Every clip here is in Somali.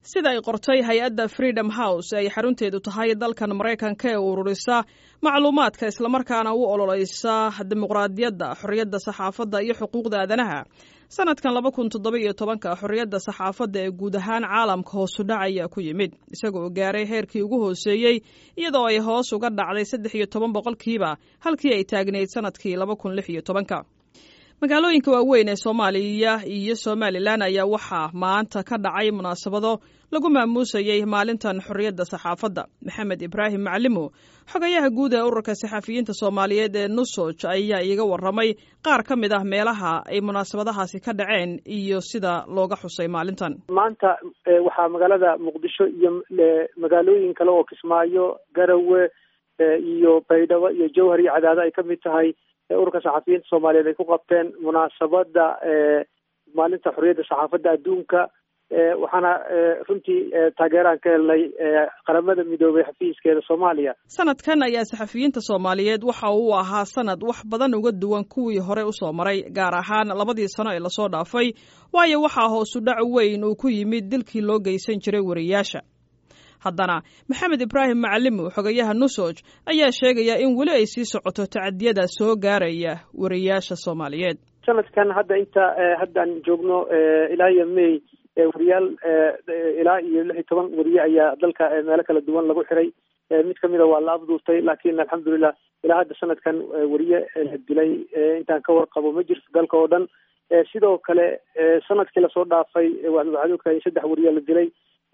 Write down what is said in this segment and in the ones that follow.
sida ay qortay hay-adda freedom house ay xarunteedu tahay dalkan maraykanka ee ururisa macluumaadka islamarkaana u ololeysa dimuqraadiyadda xorriyadda saxaafadda iyo xuquuqda aadanaha sanadkan laba kun toddoba iyo tobanka xorriyadda saxaafadda ee guud ahaan caalamka hoosudhac ayaa ku yimid isagoo gaaray heerkii ugu hooseeyey iyadoo ay hoos uga dhacday saddex iyo toban boqolkiiba halkii ay taagnayd sanadkii laba kun lix iyo tobanka magaalooyinka waaweyn ee soomaaliya iyo somalilan ayaa waxaa maanta ka dhacay munaasabado lagu maamuusayey maalintan xorriyadda saxaafadda maxamed ibraahim maclimo xogayaha guud ee ururka saxafiyiinta soomaaliyeed ee nusoj ayaa iiga waramay qaar ka mid ah meelaha ay munaasabadahaasi ka dhaceen iyo sida looga xusay maalintan maanta waxaa magaalada muqdisho iyo magaalooyin kale oo kismaayo garawe iyo baydhabo iyo jowhar iyo cadaado ay ka mid tahay ururka saxafiyiinta soomaaliyeed ay ku qabteen munaasabada maalinta xorriyadda saxaafadda adduunka waxaana runtii taageeraan ka helnay qaramada midoobay xafiiskeeda soomaaliya sanadkan ayaa saxafiyiinta soomaaliyeed waxa uu ahaa sanad wax badan uga duwan kuwii hore usoo maray gaar ahaan labadii sano ee lasoo dhaafay waayo waxaa hoosu dhac weyn uu ku yimid dilkii loo geysan jiray wariyaasha haddana maxamed ibraahim macalimo xogayaha nusoj ayaa sheegaya in weli ay sii socoto tacadiyada soo gaaraya wariyaasha soomaaliyeed sanadkan hadda inta haddaan joogno ilaa iyo may wariyaal ilaa iyo lix iyo toban wariye ayaa dalka meelo kala duwan lagu xiray mid kamida waa la afduurtay laakin alxamdulilah ilaa hadda sanadkan wariye la dilay intaan ka warqabo ma jirto dalka oo dhan sidoo kale sanadkii lasoo dhaafay waxaad ogtahay saddex wariye la dilay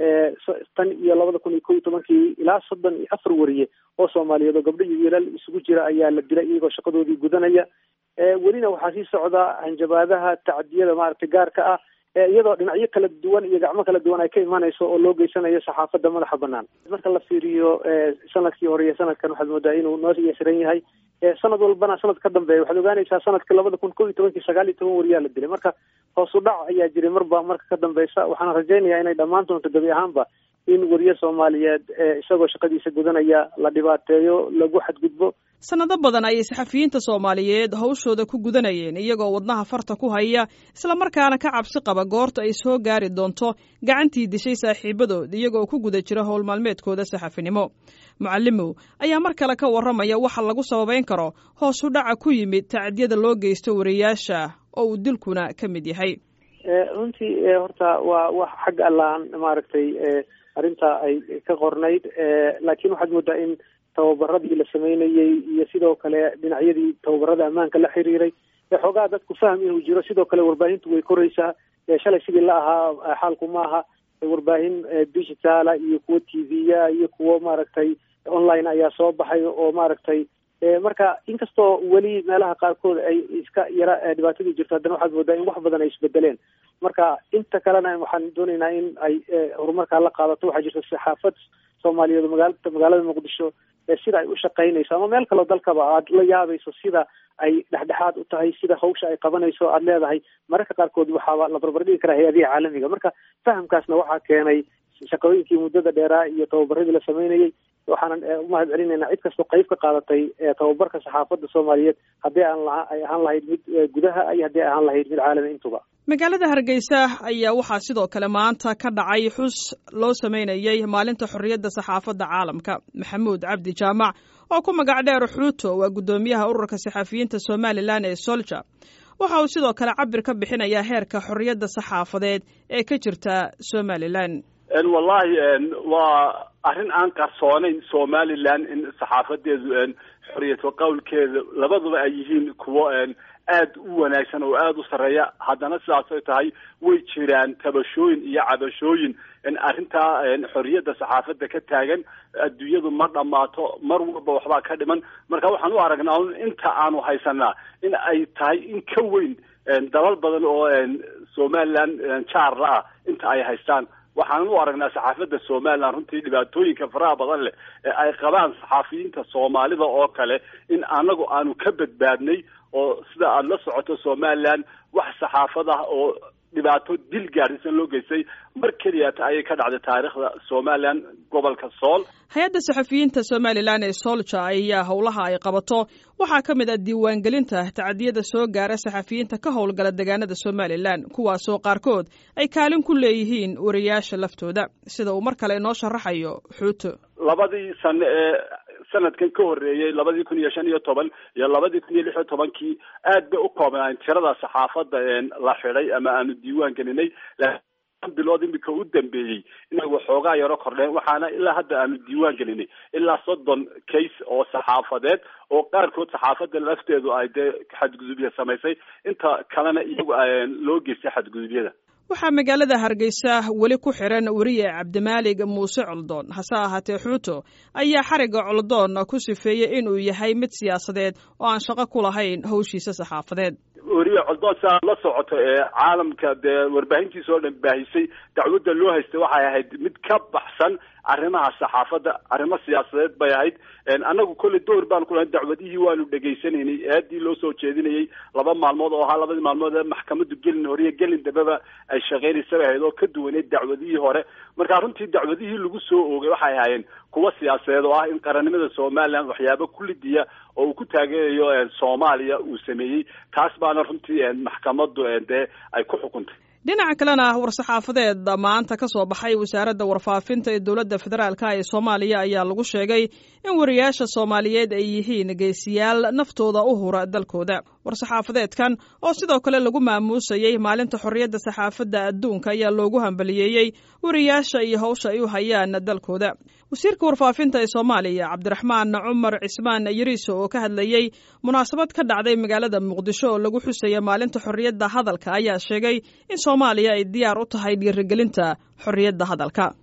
tan iyo labada kun iyo ko iyo tobankii ilaa soddon iyo afar wariye oo soomaaliyeed oo gabdho iyo wiilal isugu jira ayaa la dilay iyagoo shaqadoodii gudanaya welina waxaa sii socda hanjabaadaha tacadiyada maaragtay gaarka ah iyadoo dhinacyo kala duwan iyo gacmo kala duwan ay ka imanayso oo loo geysanayo saxaafadda madaxa banaan marka la fiiriyo sanadkii hore iyo sanadkan waxaad moodaa inuu noo yasiran yahay sanad walbana sanad ka dambeeya waxaad ogaanaysaa sanadkii labada kun ko iyo tobankii sagaal iyo toban wariyaa la dilay marka hoos u dhac ayaa jiray marba marka ka dambeysa waxaana rajaynayaa inay dhammaan doonto gebi ahaanba in wariye soomaaliyeed isagoo shaqadiisa gudanaya la dhibaateeyo lagu xadgudbo sanado badan ayay saxafiyiinta soomaaliyeed hawshooda ku gudanayeen iyagoo wadnaha farta ku haya islamarkaana ka cabsi qaba goorta ay soo gaari doonto gacantii dishay saaxiibadood iyagoo ku guda jira howl maalmeedkooda saxafinimo mucalimow ayaa mar kale ka warramaya waxa lagu sababeyn karo hoos u dhaca ku yimid tacadiyada loo geysto wariyaasha oo uu dilkuna ka mid yahay runtii horta waa wax xagga allaan maaragtay arrinta ay ka qornayd laakiin waxaad moodaa in tababaradii la sameynayey iyo sidoo kale dhinacyadii tababarada ammaanka la xiriiray xoogaa dadku fahm inuu jiro sidoo kale warbaahintu way koraysaa shalay sidii la ahaa xaalku ma aha warbaahin digitala iyo kuwo t v-ya iyo kuwo maaragtay online ayaa soo baxay oo maaragtay marka inkastoo weli meelaha qaarkood ay iska yara dhibaatadii jirto haddana waxaad moodaa in wax badan ay isbedeleen marka inta kalena waxaan doonaynaa in ay horumarkaa la qaadato waxaa jirta saxaafad soomaaliyeed magaala magaalada muqdisho sida ay u shaqaynayso ama meel kaleo dalkaba aad la yaabayso sida ay dhexdhexaad u tahay sida hawsha ay qabanayso aad leedahay mararka qaarkood waxaaba la barbardhigi karaa hay-adihi caalamiga marka fahamkaasna waxaa keenay shaqooyinkii muddada dheeraa iyo tababaradii la sameynayey waxaanan umahad celinaynaa cid kastoo qayb ka qaadatay tababarka saxaafadda soomaaliyeed haddii aan la ay ahaan lahayd mid gudaha iyo haddii ay ahaan lahayd mid caalami intuba magaalada hargeysa ayaa waxaa sidoo kale maanta ka dhacay xus loo sameynayey maalinta xorriyadda saxaafadda caalamka maxamuud cabdi jaamac oo ku magac dheer xuuto waa guddoomiyaha ururka saxafiyiinta somalilan ee solja waxa uu sidoo kale cabir ka bixinayaa heerka xorriyadda saxaafadeed ee ka jirta somalilan wallahi waa arrin aan qarsoonayn somalilan in saxaafadeedu xoriyadka qowlkeeda labaduba ay yihiin kuwo aad u wanaagsan oo aada u sarreeya haddana sidaasay tahay way jiraan tabashooyin iyo cabashooyin arrintaa xorriyadda saxaafadda ka taagan adduunyadu ma dhammaato mar walba waxbaa ka dhiman marka waxaan u aragnaa inta aanu haysanaa in ay tahay in ka weyn dalal badan oo somalilan jaarla ah inta ay haystaan waxaan u aragnaa saxaafadda somalilan runtii dhibaatooyinka faraha badan leh ee ay qabaan saxaafiyiinta soomaalida oo kale in anagu aanu ka badbaadnay oo sida aada la socoto somalilan wax saxaafad ah oo dhibaato dil gaadhisan loo geystay mar keliyata ayay ka dhacday taariikhda somalilan gobolka sool hay-adda saxafiyiinta somalilan ee soolja ayaa howlaha ay qabato waxaa ka mid ah diiwaangelinta tacadiyada soo gaara saxafiyiinta ka howlgala deegaanada somalilan kuwaasoo qaarkood ay kaalin ku leeyihiin wariyaasha laftooda sida uu mar kale inoo sharaxayo xuuto labadii sano ee sanadkan ka horreeyey labadii kun iyo shan iyo toban iyo labadii kun iyo lix iyo tobankii aad bay u koobnaan tirada saxaafadda la xidhay ama aanu diiwaan gelinay bilood imika u dambeeyey inay waxoogaa yaro kordheen waxaana ilaa hadda aanu diiwaan gelinay ilaa soddon case oo saxaafadeed oo qaarkood saxaafadda lafteedu ay dee xadgudubya samaysay inta kalena iyagu loo geystay xadgudubyada waxaa magaalada hargeysa weli ku xiran weriye cabdimaalig muuse coldoon hase ahaatee xuuto ayaa xarigga coldoon ku sifeeyey inuu yahay mid siyaasadeed oo aan shaqo ku lahayn howshiisa saxaafadeed weriye coldoon si aad la socoto ee caalamka dee warbaahintiisa oo dhan baahisay dacwadda loo haystay waxay ahayd mid ka baxsan arrimaha saxaafadda arrimo siyaasadeed bay ahayd annagu kolley door baan ku lahayn dacwadihii waanu dhegaysanaynay eedii loo soo jeedinayay laba maalmood oo ahaa labadii maalmood ee maxkamaddu gelin hore iyo gelin dambeba ay shaqaynaysa bay ahayd oo ka duwaneyd dacwadihii hore marka runtii dacwadihii lagu soo oogay waxay ahaayeen kuwa siyaasadeed oo ah in qarannimada somalilan waxyaaba kullidiya oo uu ku taageerayo soomaaliya uu sameeyey taas baana runtii maxkamaddu dee ay ku xukuntay dhinaca kalena war-saxaafadeed maanta ka soo baxay wasaaradda warfaafinta ee dowladda federaalka ee soomaaliya ayaa lagu sheegay in wariyaasha soomaaliyeed ay yihiin geesiyaal naftooda u hura dalkooda war-saxaafadeedkan oo sidoo kale lagu maamuusayey maalinta xorriyadda saxaafadda adduunka ayaa loogu hambaliyeeyey wariyaasha iyo howsha ay u hayaan dalkooda wasiirka warfaafinta ee soomaaliya cabdiraxmaan cumar cismaan yariiso oo ka hadlayey munaasabad ka dhacday magaalada muqdisho oo lagu xusaya maalinta xorriyadda hadalka ayaa sheegay in soomaaliya ay diyaar u tahay dhiirigelinta xorriyadda hadalka